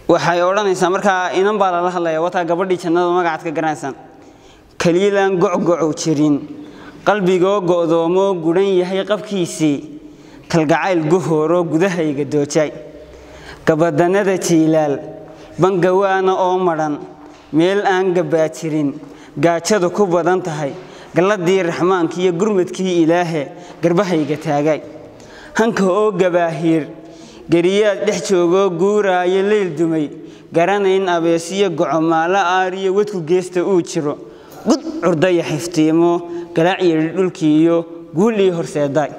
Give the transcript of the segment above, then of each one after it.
waxay odhanaysaa markaa inan baa lala hadlaya wataa gabadhii jannada magacaad ka garanaysaan keliyadan gocgocow jirin qalbigoo go'doomoo gudhan yahay qabkiisii kalgacayl guhooroo gudahayga doojay gabadannada jiilaal bangawaana oo madhan meel aan gabbaa jirin gaajadu ku badan tahay galladii raxmaanka iyo gurmadkii ilaahe garbahayga taagay hanka oo gabaahiir geriyaad dhex joogoo guuraayo leyl dumay garanayn abeesiyo gocomaalo aariyo wadku geesta uu jiro gud curdaya xiftiimo galaac yidhi dhulkii iyo guulii horseedaay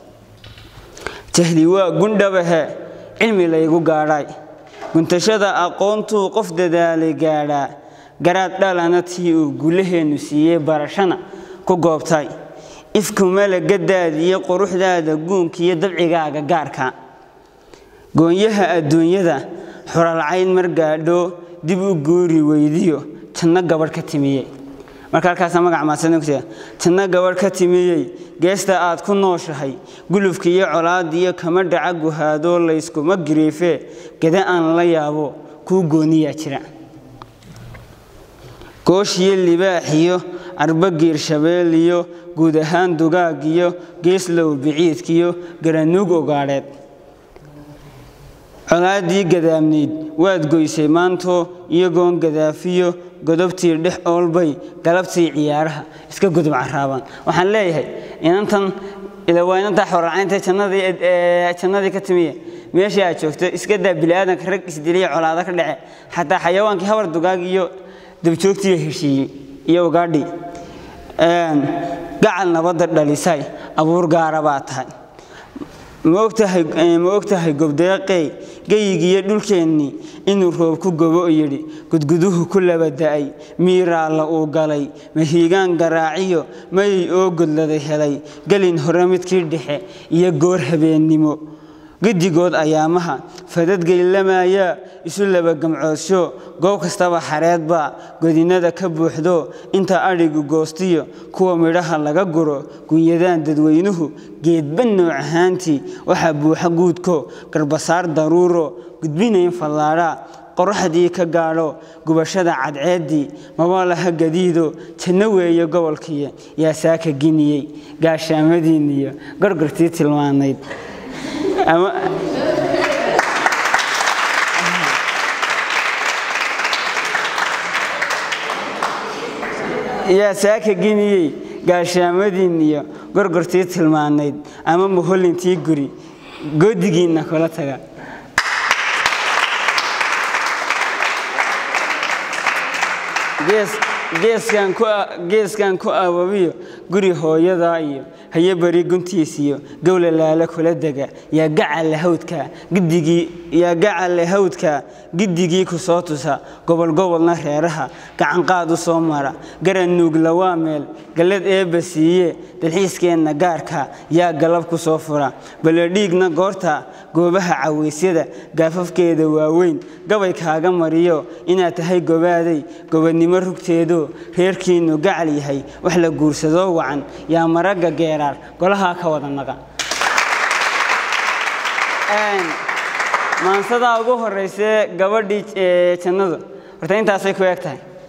jahli waa gundhabahe cilmi laygu gaadhay guntashada aqoontuu qof dadaalay gaadhaa garaad dhalana tii uu gulaheennu siiyey barashana ku goobtay ifkumala gadaadiyo quruxdaada guunkiiyo dabcigaaga gaarka goonyaha adduunyada xuralcayn mar gaadho dib u guuri weydiyo janno gabadh ka timiyey marka halkaasa magac maadsanogta janno gabadh ka timiyey geesta aad ku nooshahay gulufka iyo colaadiyo kama dhaca guhaadoo layskuma giriifee gada aan la yaabo kuu gooniyaa jira gooshiyo libaaxiyo carbo giirshabeeliyo guud ahaan dugaagiyo geeslow biciidkiyo garanuug ogaadheed colaadii gadaamnayd waad goysay maantoo iyagoon gadaafiyo godobtii dhex oolbay galabtii ciyaaraha iska gudub caraaban waxaan leeyahay inantan ila waa inantaa xorracaynta jannadii ka timiye meeshii aad joogto iska daa bini'aadanka rag isdiliya colaado ka dhace xataa xayawaankii habar dugaag iyo dabjoogtii heshiiyey iyo ugaadhii gacal nabadda dhalisay abuur gaara baa tahay ma ogtahay gobdeeqey geyigiiyo dhulkeennii inuu roob ku gobo yidhi gudguduhu ku laba da'ay miiraalla uu galay mahiigaan garaaciyo mayay oo godladay helay gelin hore midkii dhexe iyo goor habeennimo gedigood ayaamaha fadadgeylamayaa isu laba gamcoodsho goob kastaba xareedbaa godinada ka buuxdo inta adhigu goostiyo kuwa midhaha laga guro gunyadaan dadweynuhu geedba nooc ahaantii waxaa buuxa guudko garbasaar daruuro gudbinayn fallaadhaa qoraxdii ka gaadho gubashada cadceeddii mabalaha gadiido janno weeye gobolkii yaa saaka giniyey gaashaamadiinniyo gargartii tilmaanayd yaa saaka giniyey gaashaamadiin iyo gorgortii tilmaanayd ama muhollintii guri goodigiinna kula taga geeskan ku ababiyo guri hooyadaa iyo haye bari guntiisiyo gowla laala kula dega yaa gacalle hawdka giddigii ku soo tusa gobolgobolna reeraha gacanqaad u soo mara garan nuugla waa meel gallad eebba siiye dalxiiskeenna gaarka yaa galab ku soo fura baledhiigna goorta goobaha cawaysyada gaafafkeeda waaweyn gabay kaaga mariyo inaad tahay gobaaday gobadnimo rugteedo reerkiinnu gacal yahay wax la guursadoo wacan yaa maragga geeraar golahaa ka wada naqa maansadaa ugu horraysee gabadhii jannadu horta intaasay ku eg tahay